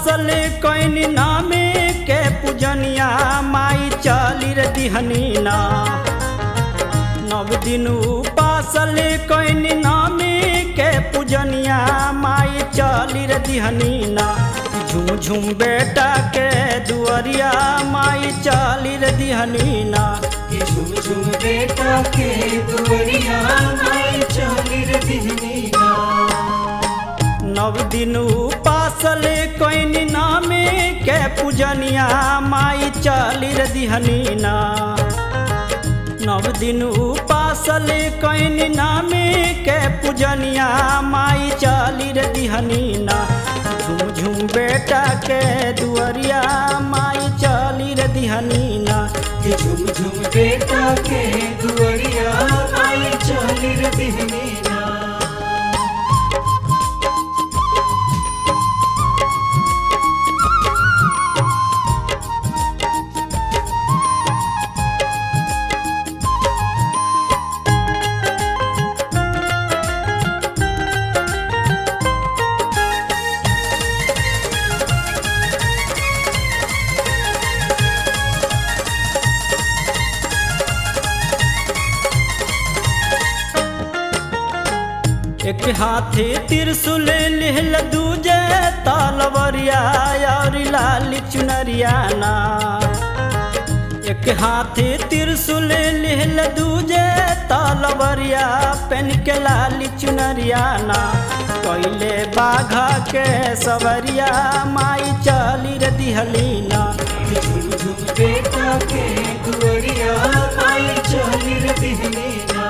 उपासल can नामे के पूजनिया माई चली रे दिहनी ना नव दिन उपासल कैन नामे के पूजनिया माई चली रे दिहनी ना झुम झुम बेटा के दुअरिया माई चली रे दिहनी ना कि झुम झुम बेटा के दुवरिया माई चली रे दिहनीना नव दिन उपासल कैन नामे के पूजनिया माई चली रे दिहनी ना नव दिन उपासल कैन नामे के पूजनिया माई चली रे दिहनी ना झुम झुम बेटा के दुअरिया माई चली रे दिहनी ना कि झुम झुम बेटा के दुवरिया माई चली रे दिहनीना एक हाथी त्रिशूल लिहल दूजे तलवरिया और लाल चुनरिया ना एक हाथी त्रिशूल लिहल दूजे तलवरिया पेन के लाल चुनरिया ना कैले बाघा के सवरिया माई चली रे दिहली ना कि झुम झुम बेटा के दुवरिया माई चली रे दिहनीना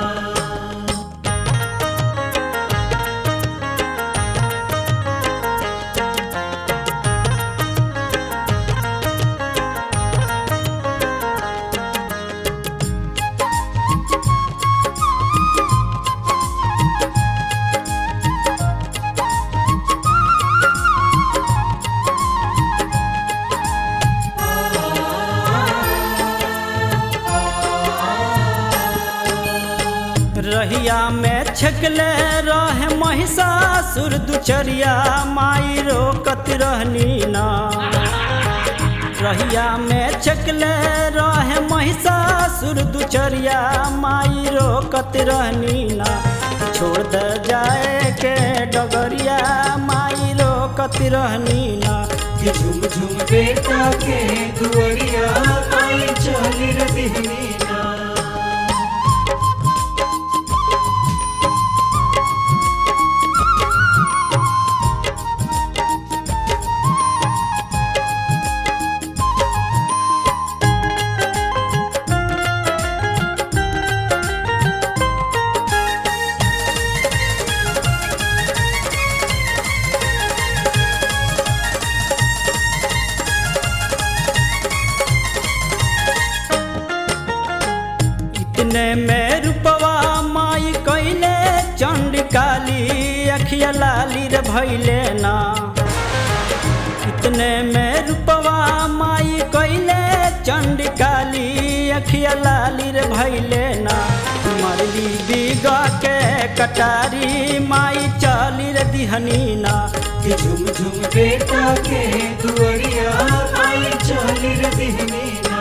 रहिया में छकले रहे महिषासुर दुचरिया माई रोकत रहनी ना रहिया में छकले रहे महिषासुर दुचरिया माई रोकत रहनी ना छोड़ दे जाए के डगरिया माई रोकत रहनी ना कि झुम झुम बेटा के दुवरिया माई चली रे दिहनीना इतने में रूपवा माई कैले चंड काली अखिया लाली रे भैले ना इतने में रूपवा माई कैले चंड काली अखिया लाली रे भैले ना मरली बिगा के कटारी माई चाली रे दिहनी ना कि झुम झुम बेटा के दुवरिया माई चली रे दिहनीना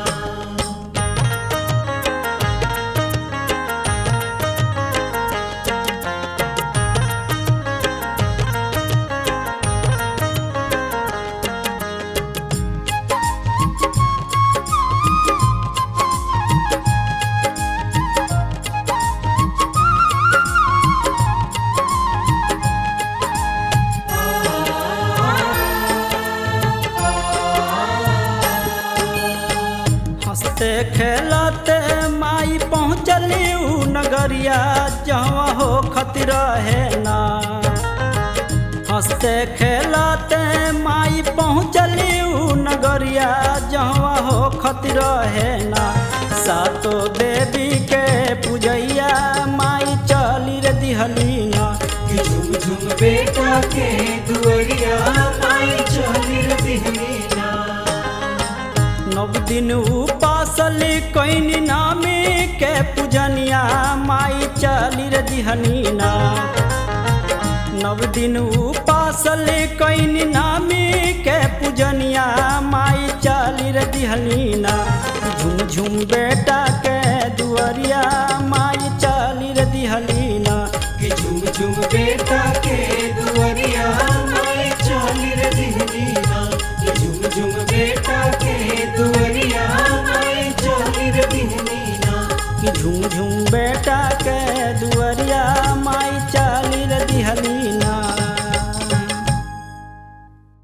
हंसते खेलते माई पहुँचली ऊ नगरिया जहाँ हो खतिर है ना हंसते खेलते माई पहुँचली ऊ नगरिया जहाँ हो खतिर है ना सातो देवी के पूजैया माई चली रे दिहली ना कि झुम झुम बेटा के दुवरिया माई चली रे दिहनीना नव दिन उपासल कैन नामे के पूजनिया माई चली रे दिहनी ना नव दिन उपास उपासल कैनी नामी के पूजनिया माई चली रे दिहलीना झुम झुम बेटा के दुअरिया माई चली रे दिहलीना कि झुम झुम बेटा के दुआरिया माई चली रे दिहलीना